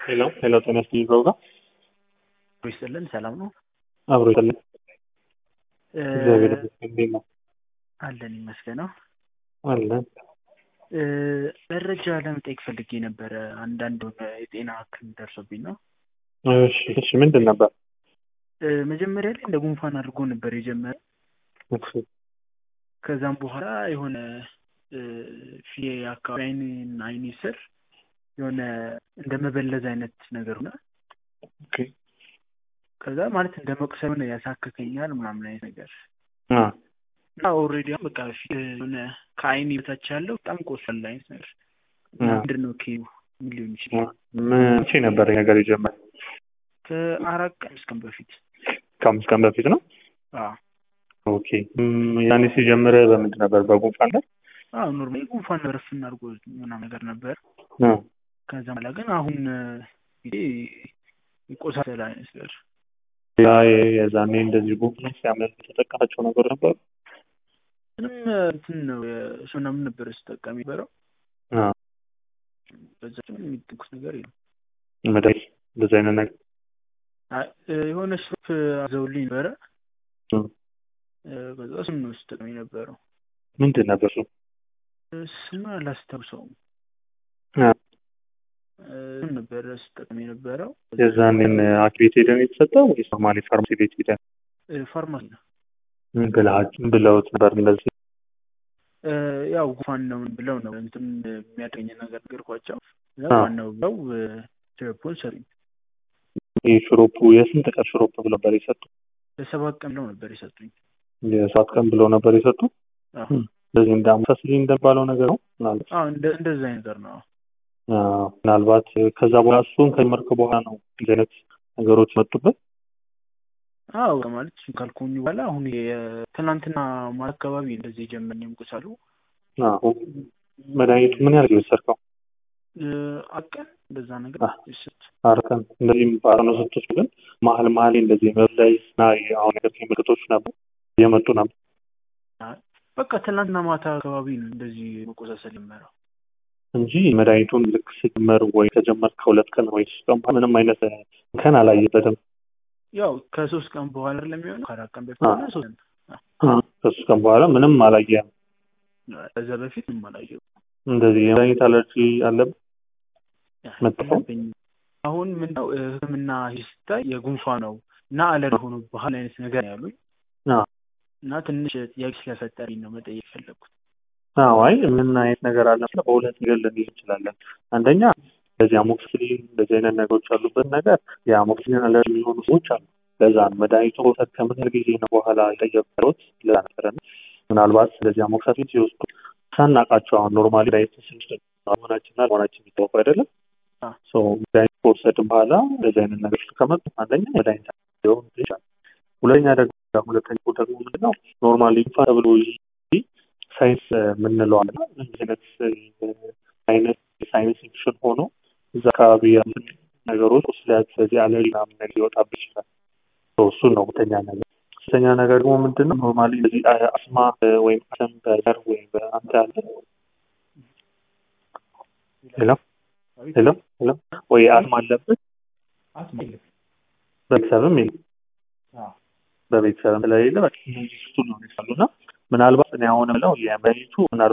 ሄሎ ሄሎ ጤና ይስጥልኝ ዘውጋ አብሮ ይስጥልን። ሰላም ነው አብሮ ይስጥልኝ። እ፣ እግዚአብሔር ይመስገን። እንዴት ነው? አለን ይመስገነው። አለን። እ፣ መረጃ ለመጠየቅ ፈልጌ ነበረ። አንዳንድ የሆነ የጤና እክል ደርሶብኝ ነው። እሺ እሺ፣ ምንድን ነበር? እ፣ መጀመሪያ ላይ እንደ ጉንፋን አድርጎ ነበር የጀመረ። እሺ ከዛም በኋላ የሆነ እ፣ ፊቴ አካባቢ አይኔን አይኔ ስር የሆነ እንደ መበለዝ አይነት ነገር ሆነ። ኦኬ ከዛ ማለት እንደ መቁሰል ሆነ ያሳክከኛል ምናምን አይነት ነገር አ እና ኦልሬዲ አሁን በቃ ፊት የሆነ ከአይኔ በታች ያለው በጣም ቆስሏል አይነት ነገር እና አ ምንድን ነው ኬዩ ምን ሊሆን ይችላል? መቼ ነበር ይሄ ነገር የጀመረ? ከአራት ቀን እስከም በፊት ከአምስት ቀን በፊት ነው። አዎ ኦኬ እም፣ ያኔ ሲጀምር በምንድን ነበር? በጉንፋን ነው? አዎ ኖርማሊ ጉንፋን ረፍና አድርጎ ምናምን ነገር ነበር። አ ከዛ በኋላ ግን አሁን ጊዜ የቆሳሰለ አይነት ነገር ያ የዛኔ እንደዚህ ጉንፋን ሲያመህ የተጠቀማቸው ነገር ነበር? ምንም እንትን ነው የእሱ ምናምን ነበር ስጠቀም የነበረው አ በዛ ምንም የሚጠቁት ነገር የለም። መድኃኒት እንደዚህ አይነት ነገር አይ፣ እ፣ የሆነ ሽሩፕ አዘውልኝ ነበረ እም፣ እ፣ ከዛ እሱን ነው ስጠቀም የነበረው ምንድን ነበር እሱ? ስም አላስታውሰውም። አ እ፣ እሱን ነበረ ስጠቀም የነበረው የዛኔን ሐኪም ቤት ሄደን የተሰጠው ወይስ ኖርማሊ ፋርማሲ ቤት ሄደን እ፣ ፋርማሲ ነው ምን ብልሃት ብለውት ነበር እንደዚህ? እ፣ ያው ጉንፋን ነው ብለው ነው እንትን የሚያደኝ ነገር ነገርኳቸው። ከዛ አ ዋናው ብለው እ፣ ሲረፑን ሰጡኝ። ይህ ሽሮፑ የስንት ቀን ሽሮፕ ብሎ ነበር የሰጡ? ለሰባት ቀን ብለው ነበር የሰጡኝ። የሰዓት ቀን ብለው ነበር የሰጡ? አዎ እንደዚህ እንደ አሞክሲሲሊን እንደሚባለው ነገር ነው ምናልባት አዎ፣ እንደ እንደዛ አይነት ነገር ነው። አዎ፣ ምናልባት ከዛ በኋላ እሱን ከጀመርክ በኋላ ነው እንደዚህ አይነት ነገሮች መጡበት። አዎ ማለት እሱን ካልኩኝ በኋላ አሁን የትናንትና ማታ አካባቢ እንደዚህ ጀመርን የምቁሳሉ አዎ፣ መድኃኒቱ ምን ያህል ጊዜ ወሰድከው? አቀን እንደዛ ነገር አ- ይሰጥ አርከን እንደዚህም በአረነ ስትወስዱ ግን መሀል መሀል እንደዚህ መብላይ እና አሁን ነገር ምልክቶች ነበር እየመጡ ነበር። በቃ ትናንትና ማታ አካባቢ ነው እንደዚህ መቆሳሰል ጀመረው። እንጂ መድኃኒቱን ልክ ስትጀመር ወይ ከጀመርክ ከሁለት ቀን ወይ ሶስት ቀን በኋላ ምንም አይነት እንከን አላየበትም። ያው ከሶስት ቀን በኋላ ለሚሆነው ከአራት ቀን በፊት አ- ሆነ ሶስት ቀን ከሶስት ቀን በኋላ ምንም አላየም። ከዛ በፊት ምንም አላየሁም። እንደዚህ የመድኃኒት አለርጂ አለብህ? መጥፎ? አለብኝ። አሁን ምንድነው እ፣ ሕክምና ሲታይ የጉንፋ ነው እና አለር ሆኖ ባህል አይነት ነገር ነው ያሉኝ አዎ እና ትንሽ ጥያቄ ስለፈጠረኝ ነው መጠየቅ የፈለግኩት። አዎ አይ ምን አይነት ነገር አለ መሰለህ፣ በሁለት ነገር ልንይዝ እንችላለን። አንደኛ እንደዚህ አሞክሲሊን እንደዚህ አይነት ነገሮች ያሉበት ነገር የአሞክሲሊን አለርጂ የሚሆኑ ሰዎች አሉ። ለዛ ነው መድኃኒቱ መውሰድ ከምን ያህል ጊዜ ነው በኋላ የጠየቁት ለዛ ነበረ። እና ምናልባት እንደዚህ አሞክሲሊን ሲወስዱ ሳናቃቸው አሁን ኖርማሊ መድኃኒት ስንወስድ መሆናችንና መሆናችን የሚታወቁ አይደለም። አዎ ሶ መድኃኒት ከወሰድን በኋላ እንደዚህ አይነት ነገሮች ከመጡ አንደኛ መድኃኒት ሊሆን ይችላል። ሁለተኛ ደግሞ ሁለተኛው ደግሞ ምንድነው ኖርማሊ ይፋ ተብሎ ይህ ሳይንስ የምንለው አለ እንደዚህ አይነት እ፣ አይነት ሳይንስ ኢንፌክሽን ሆኖ እዛ አካባቢ ያሉትን ነገሮች ቁስለት ስለዚህ አለርጂ ምናምን ነገር ሊወጣብህ ይችላል። ሶ እሱን ነው ሁለተኛ ነገር። ሶስተኛ ነገር ደግሞ ምንድነው ኖርማሊ እንደዚህ አ- አስማ እ፣ ወይም አሰም በዘር ወይም በአንተ ያለ ሄሎ ሄሎ ሄሎ ወይ አስማ አለበት አስማ የለም። በቤተሰብም የለም አዎ በቤተሰብም ስለሌለ በቃ እነዚህ ሶስቱ ሊሆኑ ይችላሉ እና ምናልባት እኔ አሁን የምለው የመድኃኒቱ ምናልባት